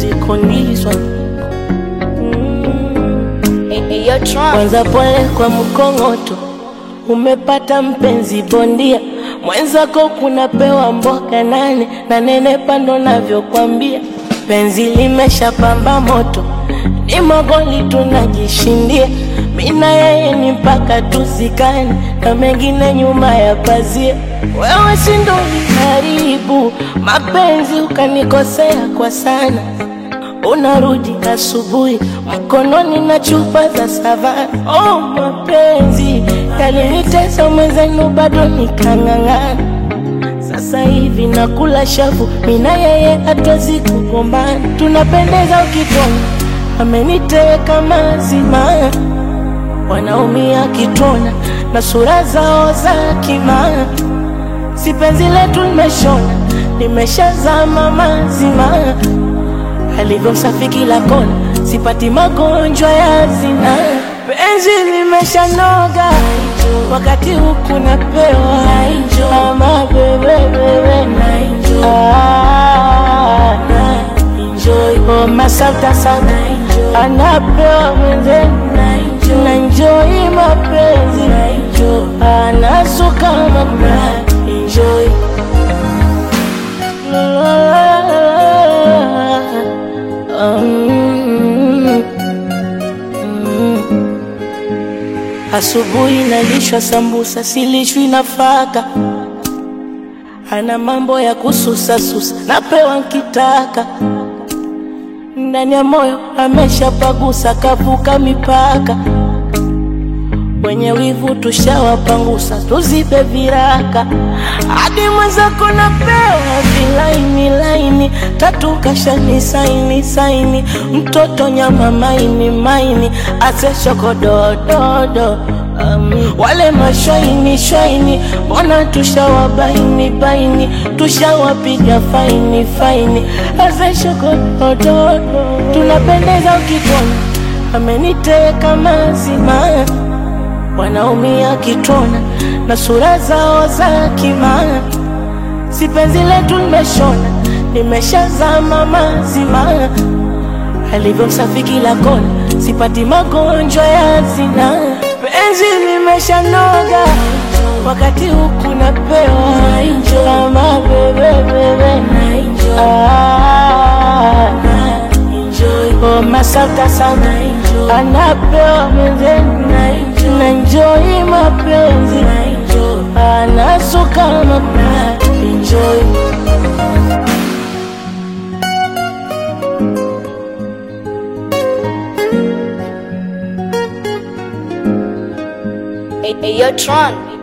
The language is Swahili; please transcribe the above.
kondizwa Eyo Tron. kwanza pole kwa mkongoto, umepata mpenzi bondia mwenzako, kunapewa mboga nane na nene pando navyokwambia, penzi limeshapamba moto, ni magoli tunajishindia, mina yeye ni mpaka tuzikane, na mengine nyuma ya pazia. Wewe si ndo uliharibu mapenzi, ukanikosea kwa sana unarudi asubuhi mkononi na chupa za savana. Oh, mapenzi yalinitesa mwenzenu, bado nikang'ang'ana. Sasa hivi nakula shavu, mina yeye hatuwezi kugombana, tunapendeza ukitona, ameniteka mazima, wanaumia kitona na sura zao za kimaa, si penzi letu limeshona, limeshazama mazima alivyo msafi kila kona, sipati magonjwa ya zina. Penzi limeshanoga wakati huku napewa ama bebebebe oh, masauta sana anapewa mwenzenu na enjoy mapenzi anasuka mapema enjoy Mm, mm. Asubuhi nalishwa sambusa, silishwi nafaka. Ana mambo ya kususasusa, napewa nkitaka. Ndani ya moyo ameshapagusa, kavuka mipaka. Wenye wivu tushawapangusa, tuzibe viraka. Hadi mwenzako napewa vilaini laini, tatu kashani saini saini, mtoto nyama maini maini, ase shokodododo um, wale mashaini shaini, mbona tushawabaini baini, tushawapiga faini faini, ase shokodododo, tunapendeza ukitona, ameniteka mazima wanaumia kitona na sura zao za kimaa, si penzi letu limeshona, limeshazama mazima, alivyo msafi kila kona, sipati magonjwa ya zina. Penzi limeshanoga wakati huku napewa ama bebebebe ah, oh, masauta sana anapewa mwenzenu na enjoy mapenzi anasuka mapema enjoy Eyo Tron.